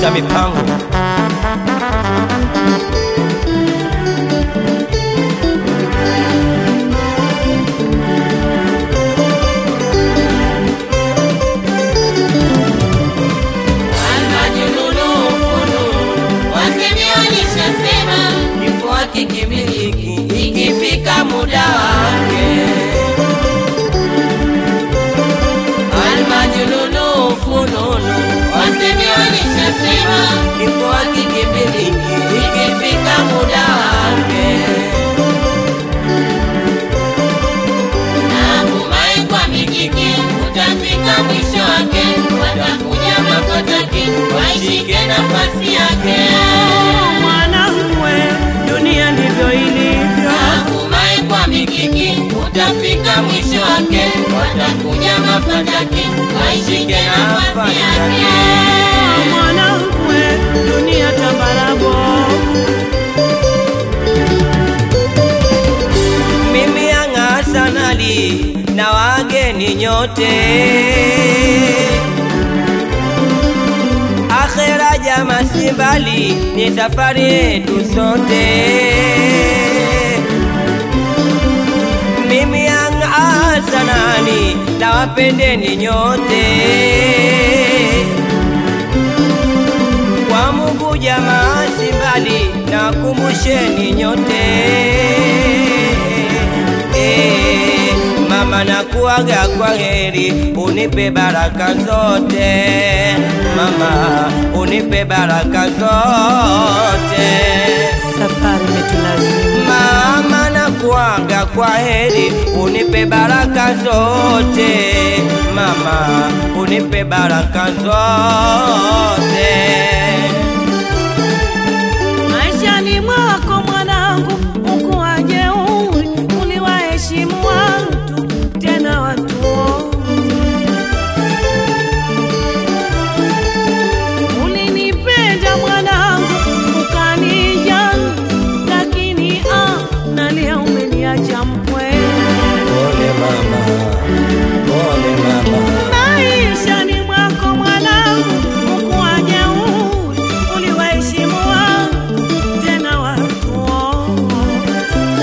Master Mipango. Almajnunu fununu, wasemi walishasema kifo hakikimiliki ikifika muda wake. Almajnunu fununu, wasemi walishasema kifo hakikimiliki ikifika muda wake. Natumai kwa mikiki utafika mwisho wake, watakuja mafataki waishike nafasi yake. Mwanangu we, dunia ndivyo ilivyo. Natumai kwa mikiki utafika mwisho wake, watakuja mafataki waishike nafasi yake. Mwanangu we, dunia tambarabo. Mimi Yanga sanali na wageni nyote, akhera jama si mbali, ni safari yetu sote. Mimi Yanga sanali na wapendeni nyote, kwa Mungu jamaa si mbali, na kumbusheni nyote Eh, mama nakuaga kwa heri, unipe baraka zote mama, unipe baraka zote Safari imetulazimu. mama nakuaga kwa heri, unipe baraka zote mama, unipe baraka zote Maishani mwako mwanangu, ukuwa jeuri, uliwaheshimu watu tena watu wote. Ulinipenda mwanangu, ukanijali, lakini ah, nalia umeniacha mpweke. Pole mama, pole mama Maishani mwako mwanangu, ukuwa jeuri, uliwaheshimu watu tena watu wote.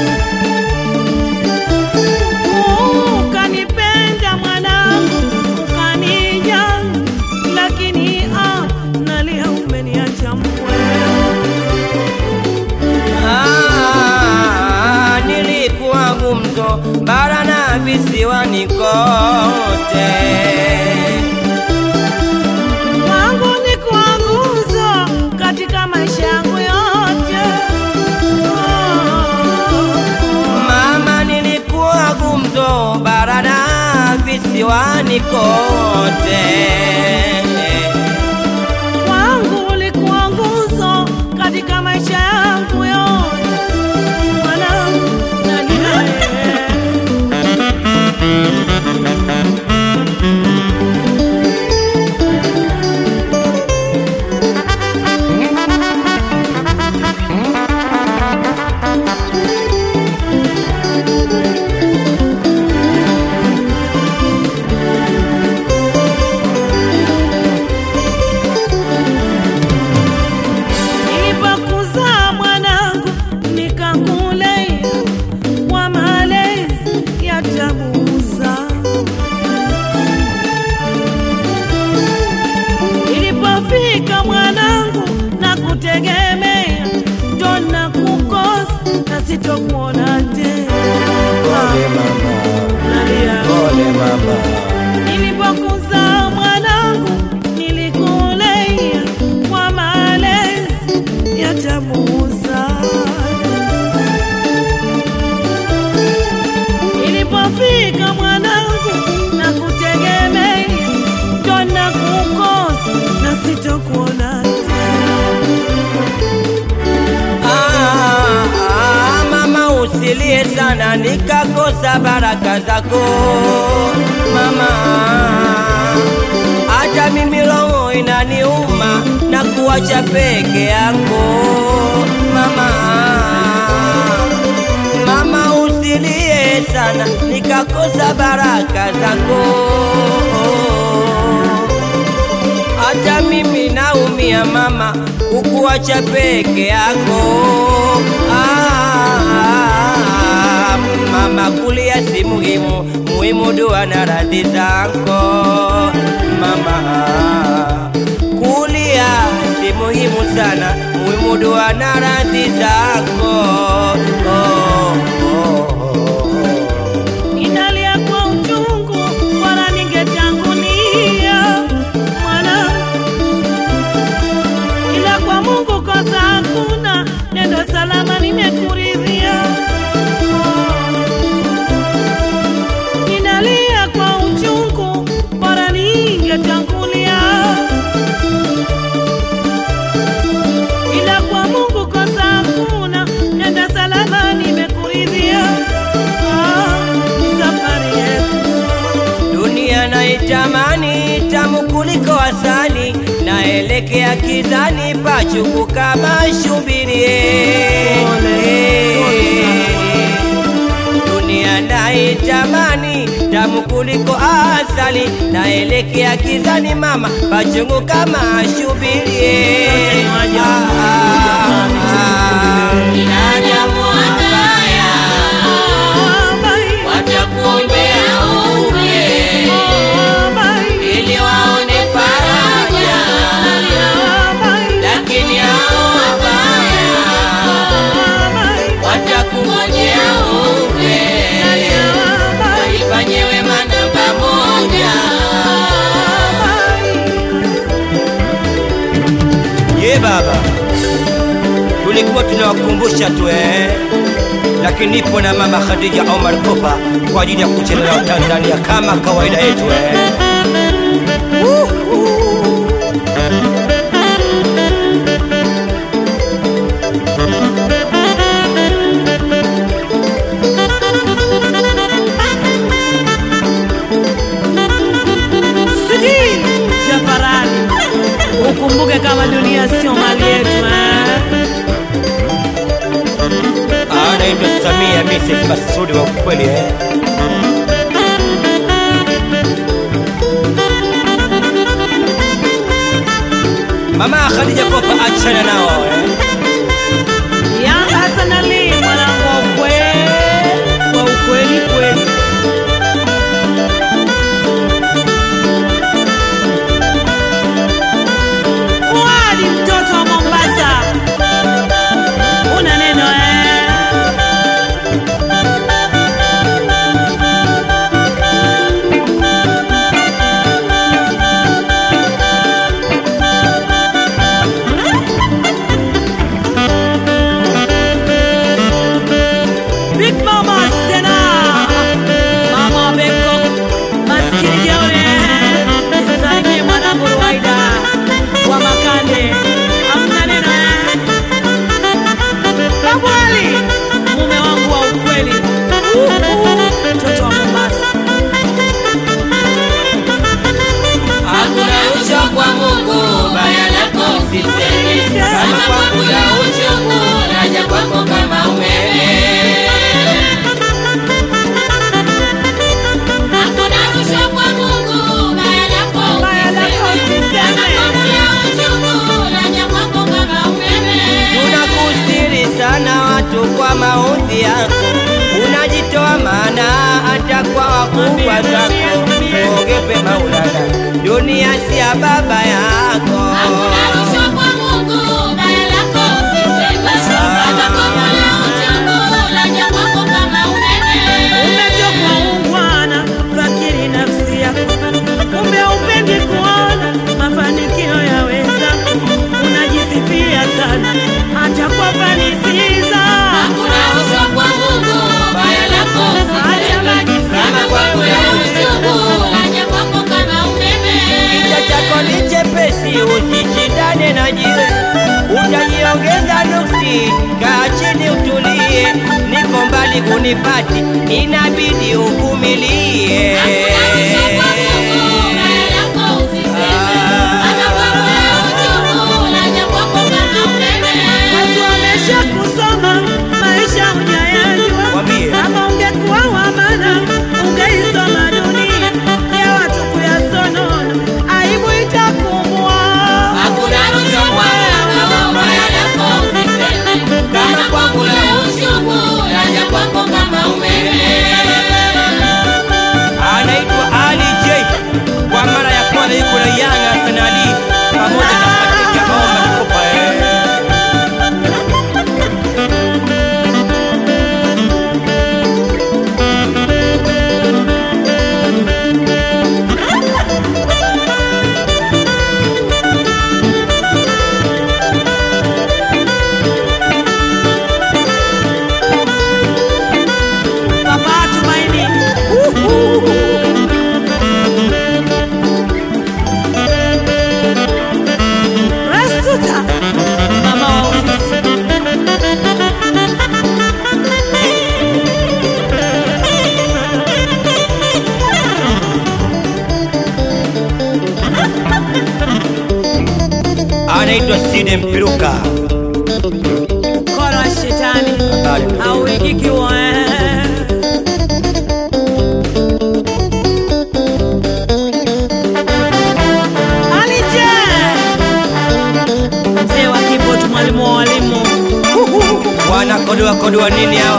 Ukanipenda mwanangu, ukanijali, lakini ah, nalia umeniacha mpweke. Ah, nilikuwa gumzo bara na visiwani kote, Wangu ni kuwa nguzo katika maisha yangu yote. mama, nilikuwa gumzo bara na visiwani kote. Wangu ulikuwa nguzo katika maisha yangu yote. Mwanangu, nalia. Nilipokuzaa mwanangu nikakulea kwa malezi ya tabusa. Nilipofika mwanangu na kutegemea, ndo na kukosa na sitokuona tena. Pole mama, Nalia. pole mama. Nilipokuzaa mwanangu nilikulea kwa malezi ya tabusa. Nilipofika mwanangu na kutegemea, ndo na kukosa na sitokuona tena. Ah, ah, mama usilie sana nikakosa baraka zako mama, hata mimi roho inaniuma na kuacha peke yako mama. Mama usilie sana nikakosa baraka zako hata mimi naumia dunia mama, kukuacha peke yako ah, mama, kulia si muhimu, muhimu dua na radhi zako mama kulia si muhimu sana, muhimu dua na radhi zako oh, oh, oh. Ninalia kwa uchungu, bora ningetangulia mwana, ila kwa Mungu kosa hakuna, nendo salama nimekuridhia. Ninalia kwa uchungu, bora ningetangulia, ila kwa Mungu kosa hakuna, nenda salama nimekuridhia. Ah, ni safari yetu Dunia naitamani tamu kuliko asali, naelekea kizani pachuku kama shubiri. Dunia naitamani tamu kuliko asali, naelekea kizani mama pachungu kama shubiri. Ah, ah, ah. Binadamu wabaya watakuombea ufe ili waone faraja, lakini hao wabaya watakungojea ufe walifanye wema namba moja. Ye baba, tulikuwa tunawakumbusha tu eh, lakini nipo na mama Khadija Omar Kopa kwa ajili ya kucheza na Tanzania kama kawaida yetu eh. Sidi Jafarani, ukumbuke kama dunia sio mali yetu eh? Anaitwa Samia Mrs. Masudi wa ukweli eh. Mama Khadija Kopa, achana nao eh. Yanga Hassan Ali mwanangu wa ukweli, wa ukweli kweli. Fuadi mtoto wa Mombasa, una neno eh? Big Mama Sena Mama Beko Maskini Jeone Nisalimie mwanangu Ruwaida wa Makande Hamna neno eh? Babu Ali mume wangu wa ukweli Uhu, mtoto wa Mombasa Hakuna rushwa kwa Mungu, baya lako usiseme. Kama kwangu ya uchungu, naja kwako kama umeme. Hakuna rushwa kwa Mungu, baya lako Baya lako usiseme. Kama usiseme. kwangu ya uchungu, naja kwako kama umeme. Tunakustiri sana watu kwa maudhi yako, unajitoa maana hata kwa wakubwa zako. Ogepe Maulana, dunia si ya baba yako. Hakuna rushwa kwa Mungu, baya lako usiseme. Kama kwangu ya uchungu, naja kwako kama umeme. Umetoka ungwana, fakiri nafsi yako, kumbe upendi kuona mafanikio ya wenzako. Unajisifia sana hata kwa fanisiza Hakuna rushwa kwa Mungu, baya lako usiseme. Kama kwangu ya uchungu, naja kwako kama umeme. Kichwa chako ni chepesi, usishindane na jiwe, utajiongeza nuksi. Kaa chini utulie, niko mbali kunipati, inabidi uvumilie. Hakuna rushwa kwa Mungu, baya lako usiseme. Kama kwangu ya uchungu, naja kwako kama umeme. watu wamesha kusoma maisha hujayajua. Mwambie. Kama ungekuwa wa maana ungeisoma dunia ya watu kuyasonona, aibu itakumbwa. Hakuna rushwa anaitwa Side Mpiruka. Kola shetani Habari ndugu. hauikikiwa Alije mzee wa keyboard, mwalimu wa walimu Wanakodoa kodoa nini hawa?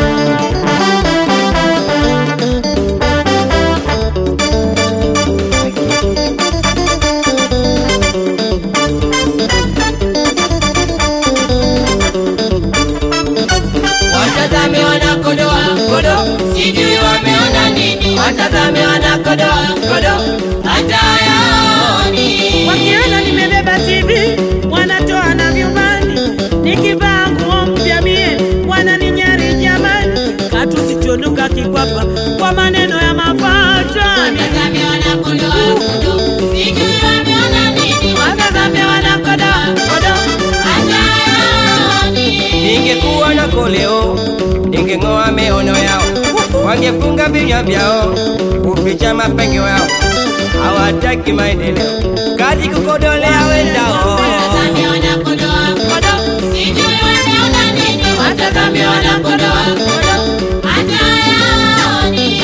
Watazame wanakodoa kodo, sijui wameona nini. Watazame wanakodoa kodo, hata yaoni. wakiona nimebeba TV wanatoa na vyumbani, nikivaa nguo mpya mie wananinyari jamani, katusichonuka kikwapa kwa maneno ya mapatani. Watazame wanakodoa kodo, sijui wameona nini. Watazame wanakodoa kodo, hata yaoni. Ningekuwa na koleo, ningeng'oa miono yao, wangefunga vinywa vyao, kuficha mapengo yao. Hawataki maendeleo, kazi kukodolea wenzao. Watazame wanakodoa kodo, sijui wameona nini. Watazame wanakodoa kodo, hata yaoni.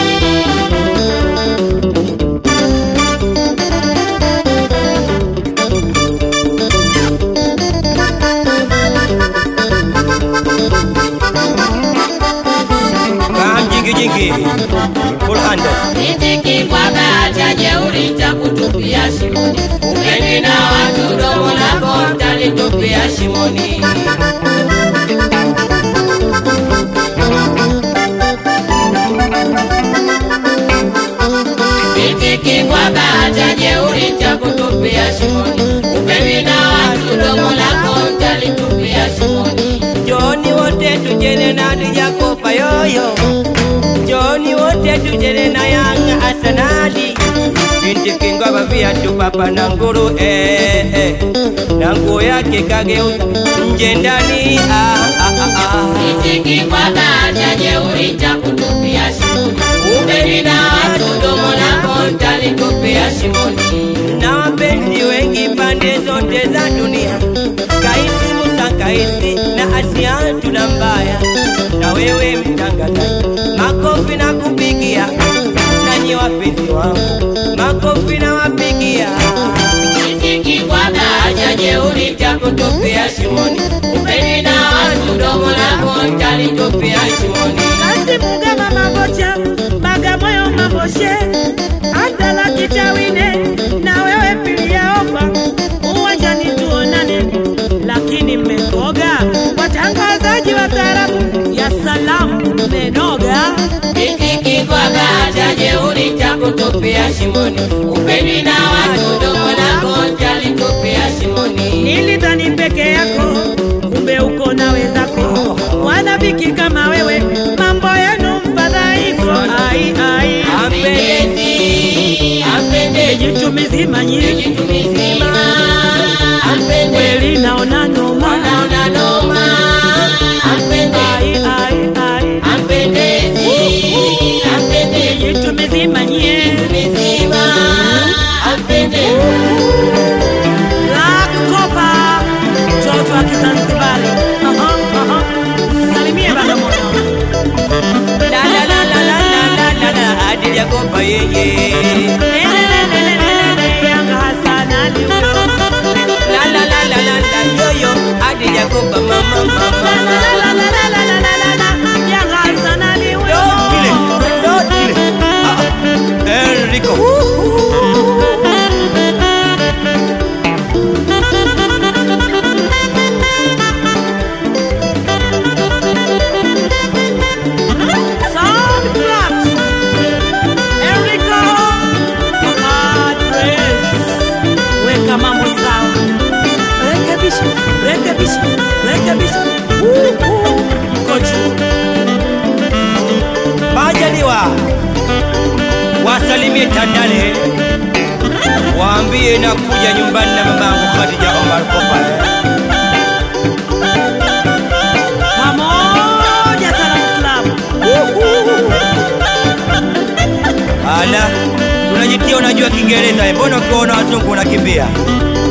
Kam jingi jingi, full handles. Nitiki kwa bahati jeuri takutupia shimoni. Upendi na watu domo lako mtalitupia shimoni. Nitiki kwa bahati jeuri takutupia shimoni. Upendi na watu domo lako mtalitupia shimoni. Joni wote tujene na tujakopa yoyo, Joni wote tujene na Yanga Arsenali. Binti kingwa bavia tu papa na nguru eh, eh. na nguo yake kageuza nje ndani ah, ah, ah, ah. Nitiki kwa bahati jeuri takutupia shimoni. Upendi na watu domo lako mtalitupia shimoni. na wapenzi wengi pande zote za dunia, Kaisi Musa Kaisi na Asia tuna mbaya, na wewe mtangazaji, makofi na kupigia, nanyi wapenzi wangu, makofi na wapigia. Nitiki kwa daraja jeuri takutupia shimoni. Upendi na watu domo lako mtalitupia shimoni. Kasi Mugama mabocha Bagamoyo maboshe hata la kitawine na wewe pilia ofa uwanjani tuonane, lakini mmekoga watangazaji wa taarabu ya salamu mmenoga. Nitiki kwa daraja jeuri takutupia shimoni. Upendi na watu domo lako mtalitupia shimoni. Nilidhani peke yako, kumbe uko na wenzako wanabiki kama wewe, mambo yenu mfadhaiko. Ai, ai, Apendezi, apendezi, jitu mizima nyingi jitu mizima. Apendezi, kweli naona noma. wanaona noma. Apendezi, Ai, ai, ai, apendezi, apendezi, jitu mizima nyie mizima. Apendezi. Black Copa, mtoto wa Kizanzibari. Aha, aha. Salimie Bagamoyo. La la la la la la la la la, adili yakopa yeye. Lelelelelelele, Yanga Hassan Ali huyo. La la la la la la, yoyo, adili yakopa mama mama. Lalalalalalalalala, Yanga Hassan Ali huyo. Dotile, dotile. Ah, ah. Enrico. Sound claps. Enrico. Hard press. Weka mambo sawa. Rekebisha, rekebisha, rekebisha. Woo, woo. Mko juu. Majaliwa wasalimie Tandale, waambie nakuja nyumbani na mamangu Khadija Omar Kopa. Pamoja Salamu Club. Ala, tunajitia unajua Kiingereza, eh, mbona ukiona wazungu unakimbia?